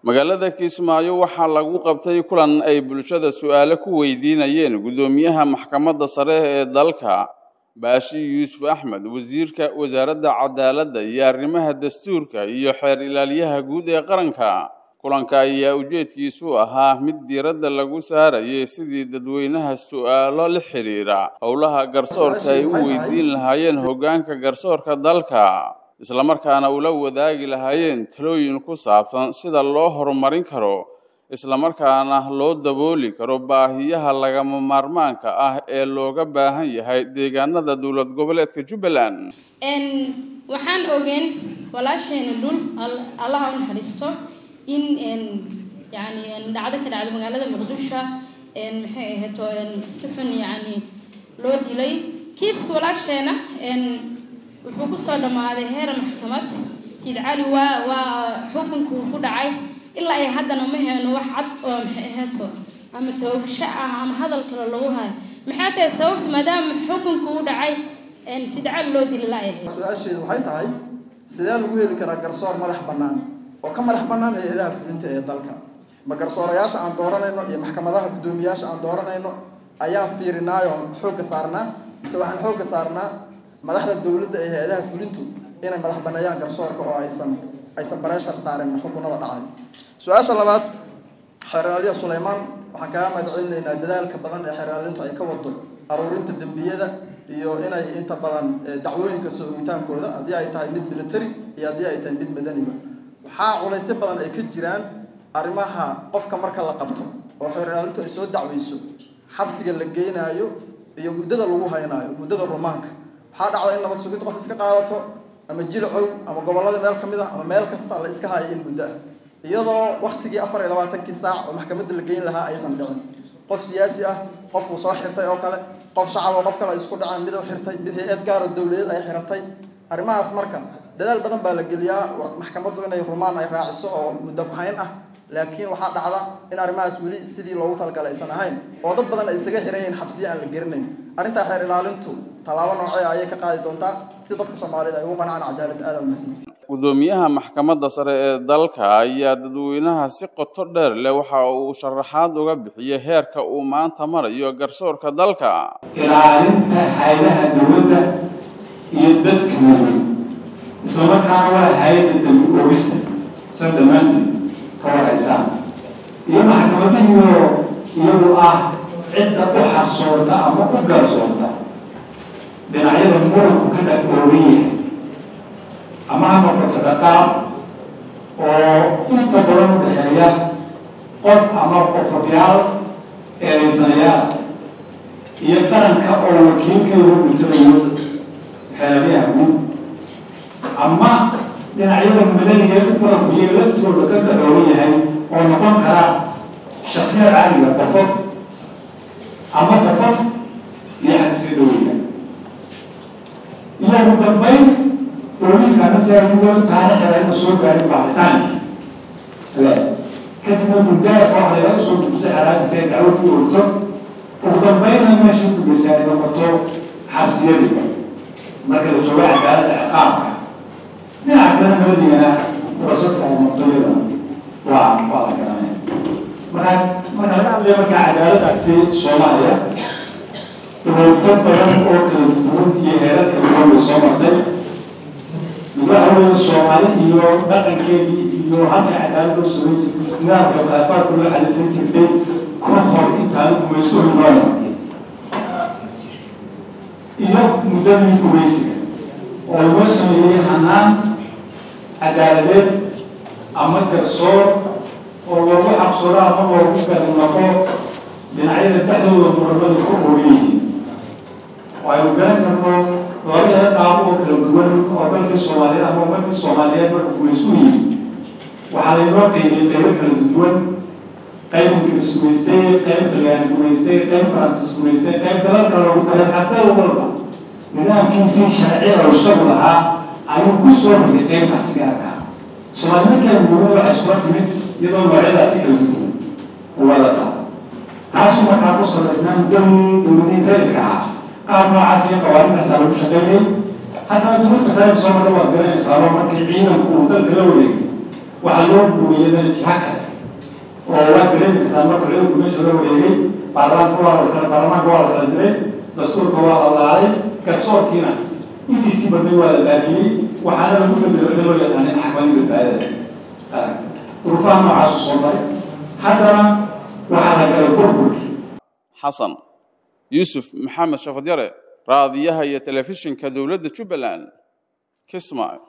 magaalada kismaayo waxaa lagu qabtay kulan ay bulshada su-aalo ku weydiinayeen guddoomiyaha maxkamadda sare ee dalka baashi yuusuf axmed wasiirka wasaaradda cadaaladda iyo arrimaha dastuurka iyo xeer ilaaliyaha guud ee qaranka kulanka ayaa ujeedkiisu ahaa mid diiradda lagu saarayay sidii dadweynaha su-aalo la xidhiira howlaha garsoorka ay u weydiin lahaayeen hoggaanka garsoorka dalka islamarkaana ula wadaagi lahaayeen talooyin ku saabsan sida loo horumarin karo islamarkaana loo dabooli karo baahiyaha lagama maarmaanka ah ee looga baahan yahay deegaanada dowlad goboleedka jubbaland waxaan ogeen walaasheena dhul allaha u naxariisto in yani dhacdo ka dhacdo magaalada muqdisho maxay ahayto si xun yani loo dilay kiiska walaasheena wuxuu kusoo dhammaaday heer maxkamad siid cali waa waa xukunkuu ku dhacay ilaa ay haddana ma heeno wax cad oo maxay ahayto ama toogasho ah ama hadal kale lagu hayo maxay tahay sababta maadaama xukunku u dhacay siid cali loo dili la ay ahayd su-aasheedu waxay tahay sidee lagu heli karaa garsoor madax bannaan oo ka madax bannaan hay-adaha fulinta ee dalka ma garsoorayaasha aan dooranayno iyo maxkamadaha guddoomiyaasha aan dooranayno ayaan fiirinaayo xoogga saarnaa mise waxaan xoogga saarnaa madaxda dowladda ee hay-adaha fulintu inay madax banneeyaan garsoorka oo aysan aysan bareeshar saarin xukunada dhacay su-aasha labaad xeeraaliya suleymaan waxaan kaga mahad celinaynaa dadaalka badan ee xeeraalintu ay ka wado aruurinta dembiyada iyo inay inta badan dacwooyinka soo ogitaankooda haddii ay tahay mid military iyo haddii ay tahay mid madaniba waxaa culaysyo badan ay ka jiraan arrimaha qofka marka la qabto oo xeeraalintu ay soo dacweyso xabsiga la geynaayo iyo muddada lagu haynaayo muddada rumaanka waxaa dhacda in nabad sugid qof iska qaadato ama jilcow ama gobollada meel ka mid ah ama meel kasta la iska hayo in muddo ah iyadoo waktigii afar iyo labaatankii saac oo maxkamadda la geyn lahaa aysan dhicin qof siyaasi ah qofkuu soo xirtay oo kale qof shacab oo qof kale ay isku dhaceen mid u xirtay mid hay-ad gaaro dowladeed ay xiratay arrimahaas marka dadaal badan baa la geliyaa maxkamaddu inay rumaan ay raaciso oo muddo ku-hayn ah laakiin waxaa dhacda in arrimahaas weli sidii loogu talagalay aysan ahayn oo dad badan ay isaga xiran yihiin xabsiya aan la gerinayn arrintaa xeer ilaalintu tallaabo noocee ayay ka qaadi doontaa si dadka soomaaliyeed ay ugu qancaan cadaalad aada umasiin guddoomiyaha maxkamadda sare ee dalka ayaa dadweynaha si qoto dheer leh waxa uu sharaxaad uga bixiyey heerka uu maanta marayo garsoorka dalka ilaalinta haydaha dowladda iyo dadka mudan islamarkaana waa hay-adda dambi oogista sa dhammaanteed ka warhaysaan iyo maxkamadahiyo iyagu ah cidda u xarsoorta ama u garsoorta dhinacyada muranku ka dhex oogan yahay ama ha noqoto dhaqaab oo inta badan u dhexeeya qof ama qofafyaal eedaysanayaal iyo qaranka oo wakiilkeedu dhintanayo xeelayaha guud ama dhinacyada madaniga muranku iyaga laftooda ka dhex oogan yahay oo noqon kara shaksiyad caadiga qofof ama qofof iyo xadisya dhoweyga iyo ugu dambayn booliiskana siagudo taana xelayna soo gaarin baaritaankii le kadibna bundaafka waxa laga soo dubsay xaraadiisa ay dacwad ku ogto ugu dambaynna meesha gubeysa ay noqoto xabsiyadiga marka la jooga cadaaladda ciqaabka dhinaca kale maladigana borosaska ay noqto iyada waa waa la garanaya markaa marka laga hadlaya markaa cadaaladdaasi soomaaliya duruufo badan oo kala duwan iyo heerar kala duwan bay soo martay waxa weeye soomaali iyo dhaqankeedii iyo halka cadaalad loo samayn jirtay ikhtilaafka khilaafaadka loo xalisan jirtay ka hor intaanu gumayso himaana iyo muddadii gumaysiga oo loo sameeyey hanaan cadaaladeed ama garsoor oo loogu xabsado ama loogu garnaqo dhinacyada dhexdooda muramada ku oogan yihiin oo aynu garan karno labada qaab oo kala duwan oo dalkii soomaaliyeed ama umadkii soomaaliyeed marka gumaysu yihin waxaa laynoo qeybiyey qaybo kala duwan qayb ingiriis gumaystay qayb talyaani gumaystay qayb faransiis gumaystay qayb dalal kale lagu daray haddal walba nidaamkiisii sharci oo isagu lahaa ayuu ku soo rogay qaybtaasi gaarka soomaali markaan duwan waxay iskula timid iyadoo noocyadaasi kala duwan wadata taasu markaa ku salaysnaa muddadii dowladii reerka ahaa qaab noocaas iyo qawaaridaasaa lagu shaqeynay haddana duruufta kale soo marra waad garanaysaao markii ciidanku uu dalka la wareegay waxaa loo guuriyadana jiha kale oo waa dareemi kartaa marka ciidanku meesha la wareegay baarlamaanka waa la kala baarlamaanka waa la kala diray dastuurka waa la laalay garsoorkiina intiisii badnay waa la baabiyey waxaana lagu bedelo in loo yaqaanay maxkamadii badbaadada qaranka duruufaha noocaasu soo maray haddana waxaa la galay burburkii xasan yuusuf maxamed shafadyare raadiyaha iyo telefishinka dowladda jubbaland kismaayo